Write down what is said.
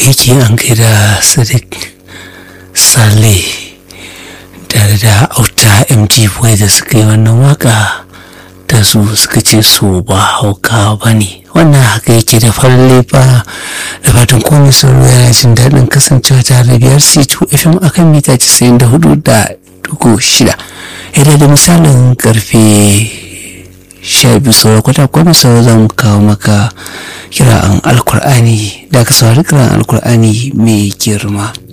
yake an kai da sadiq saleh tare da auta mg boy da suka yi wannan waka da su suka ce su ba hauka ba ne wannan haka yake da farin ba da fatan komai sauro yana jin daɗin kasancewa tare da biyar c2 fm akan mita 94 da dugu shida idan da misalin karfe sha biyu sauran kwata kwami sauran za mu kawo maka kira'an alkur'ani da ka saurari kira'an alkur'ani mai girma